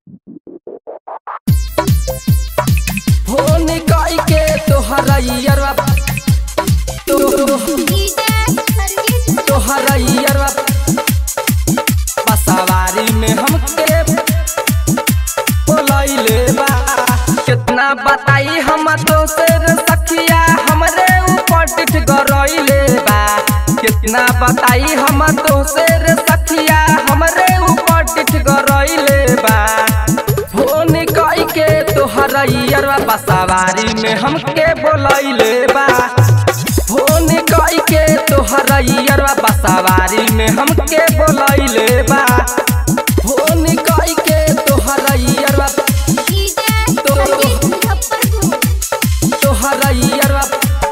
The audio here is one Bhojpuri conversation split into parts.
फोन कई के तोहरैयरवा तोहरैयरवा बसवारी में हमके बोलैले बा कितना बताई हम दोसर सखिया हमरे ऊपर टिठ गरैले बा कितना बताई हम दोसर सखिया हमरे ऊपर टिठ गरैले बा फोन कई के तोहरैयरवा बसवारी में हमके बोलैले बा फोन कई के तोहरैयरवा बसवारी में हमके बोलैले बा फोन कई के तोहरैयरवा तोहरैयरवा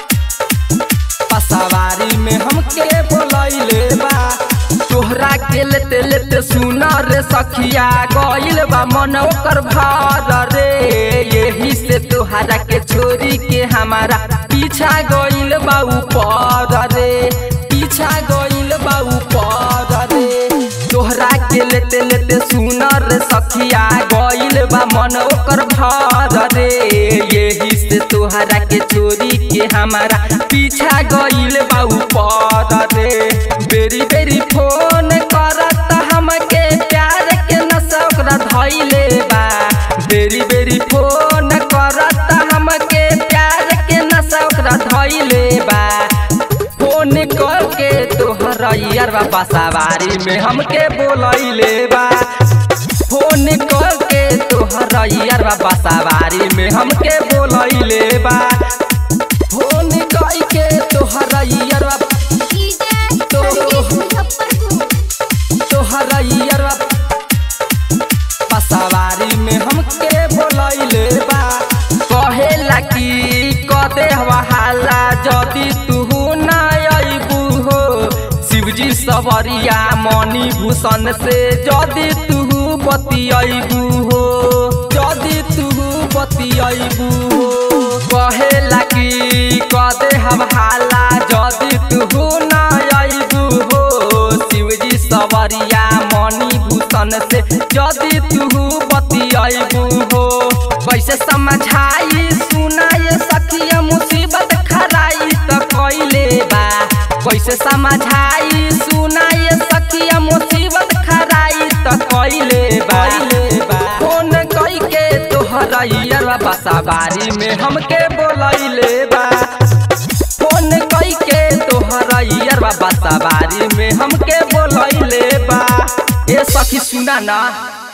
बसवारी में हमके बोलैले बा तोहरा के लेते लेते सुना रे सखिया गइल बा मन ओकर भार रे यही से तोहरा के छोरी के हमारा पीछा गइल बा ऊपर रे पीछा गइल बा ऊपर रे तोहरा के लेते लेते सुना रे सखिया गइल बा मन ओकर भार रे यही से तोहरा के छोरी के हमारा पीछा गइल बा ऊपर रे बेरी बेरी फोन करत हमके प्यार के नशा ओकरा धइले बा बेरी बेरी फोन करत हमके प्यार के नशा ओकरा धइले बा फोन करके तोहरा यारवा बसवारी में हमके बोलैले बा फोन करके तोहरा यारवा बसवारी में हमके बोलैले बा फोन करके तोहरा यारवा तोहरा यारवा बसवारी में हमके बोलैले बा कहेला कि कदे हाला जदि तू ना अबू हो शिवजी सवरिया मणि भूषण से जदि तू बतियबू हो जदि तू बतियबू हो कहेला कि कदे हाला जदि तू ना अबू हो शिवजी सवरिया मणि भूषण से जदि तू बतियबू हो कैसे समझाई सुनाए सखिया मुसीबत खराई त कैले बा कैसे समझाई सुनाए सखिया मुसीबत खराई त कैले बा फोन कई के तोहरा यारवा बसवारी में हमके बोलैले बा फोन कई के तोहरा यारवा बसवारी में हमके बोलैले बा ए सखी सुना ना